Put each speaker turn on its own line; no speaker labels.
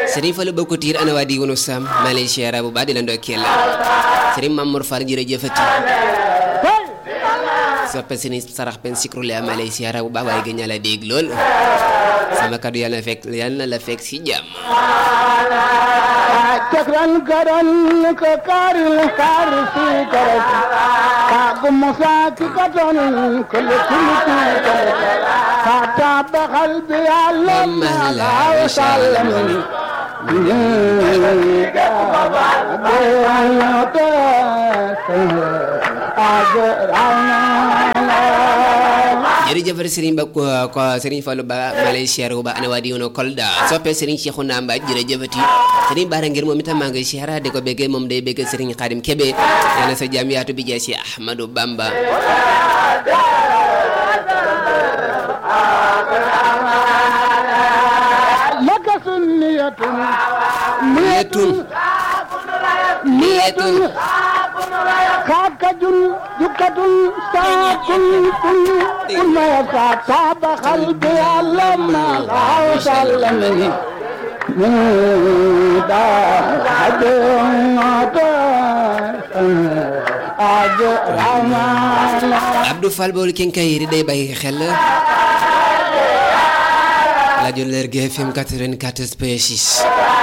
Serigne Fallou Bokko Tiir ana waa di wunu Sam maa lay siyaara bu baax di la ndokkeel Serigne Mamour Fall jërëjëfati soppe sini sarax pen sikru la maa lay siyaara bu baax waaye gën la dégg lool sama kaddu yàlla na fekk yàlla na la fekk si jàmm
cakran garan ka karil kar si karat ka gumusa ki katon kul kul ki ka tab qalbi
Amma la
Allah sallam
jërëjëf Serigne Ba ko ko Serigne Fallou Ba maa lay siyaara bu baax ana waa di wunu Kolda soppe Serigne Cheikhouna Mbaye jërëjëfati Serigne Bara ngir moom itam maa ngi siyaara di ko béggee moom day béggee Serigne Khadim Kébé yàlla sa jàmm yaatu bi jeex si Ahmadou Bamba
laka sunniyatun
niyetun niyetun
خاكجل جكة ساكن كل كل ما يبقى تاب قلبي لما غاو سلمني من دا
Abdou Fall boolu kenkayri day bàyyi xel rajo Lergui FM 94 point 6